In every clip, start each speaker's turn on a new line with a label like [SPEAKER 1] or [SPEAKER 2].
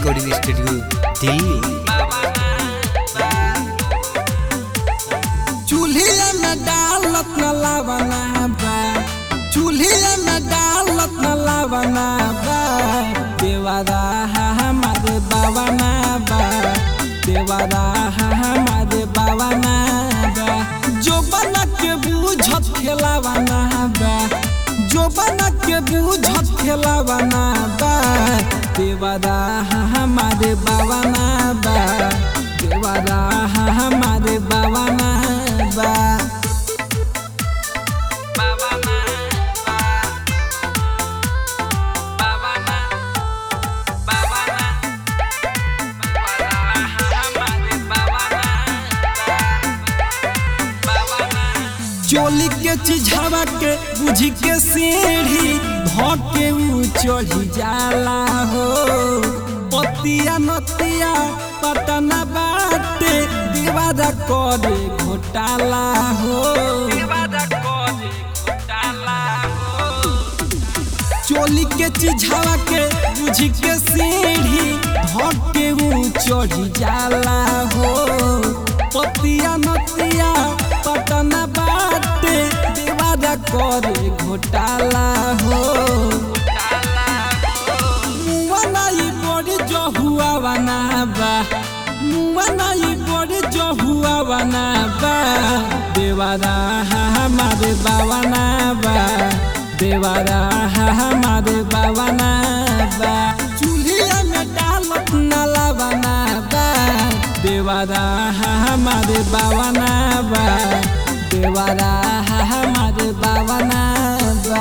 [SPEAKER 1] recording studio Delhi
[SPEAKER 2] चूल्हे में डालत न लावना बा चूल्हे में डालत न लावना बा देवारा हमारे बावना बा देवारा हमारे बावना बा जो बना के बूझत खेलावना बा जो बना के बूझत खेलावना बा देवारा हमारे बावना बा देवारा हमारे बावना बा चोली के चिझावा के बुझी के सीढ़ी धके ऊ चढ़ी जाला हो पतिया नतिया पटना बाटे दीवारा करे घोटाला हो चोली के चिझावा के बुझी के सीढ़ी धके ऊ चढ़ी जाला हो पतिया नतिया पटना बाटे दीवारा करे घोटाला हो मुआनाई बड़ी जो हुआ बना बा मुआनाई बड़ी जो हुआ बना बा देवारा हमारे बावना बा देवारा हमारे बावना बा चूल्हे में डालत नाला बना बा देवारा हमारे बावना बा देवारा हमारे बावना बा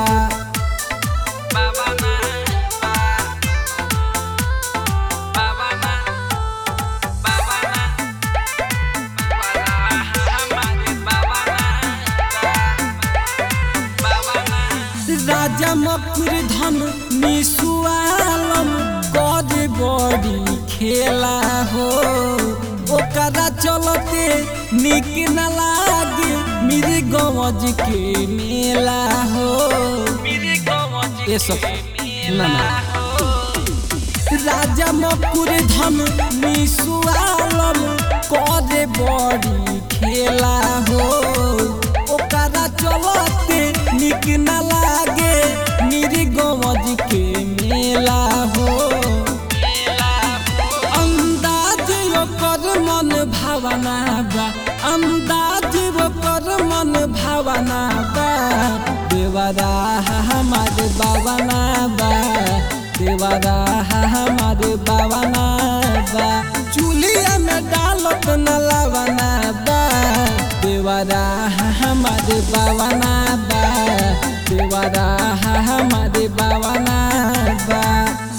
[SPEAKER 2] राजा मकुर धन निसुआलम गद बड़ी खेला हो ओकरा चलते निक न लागे मेरे गवज के मेला हो ये सब ना ना राजा मकुर धन निसुआलम करे बड़ी खेला हो ओकरा चलते निक न लागे मेरी गवज के मेला हो अंदाज ओकर मन भावना बा अंदाज ओकर मन भावना बा देवरा हमारे बावना बा देवरा हमारे बावना बा चूल्हे में डालत न लावना बा देवरा हमारे बावना बा देवरा हमारे बावना बा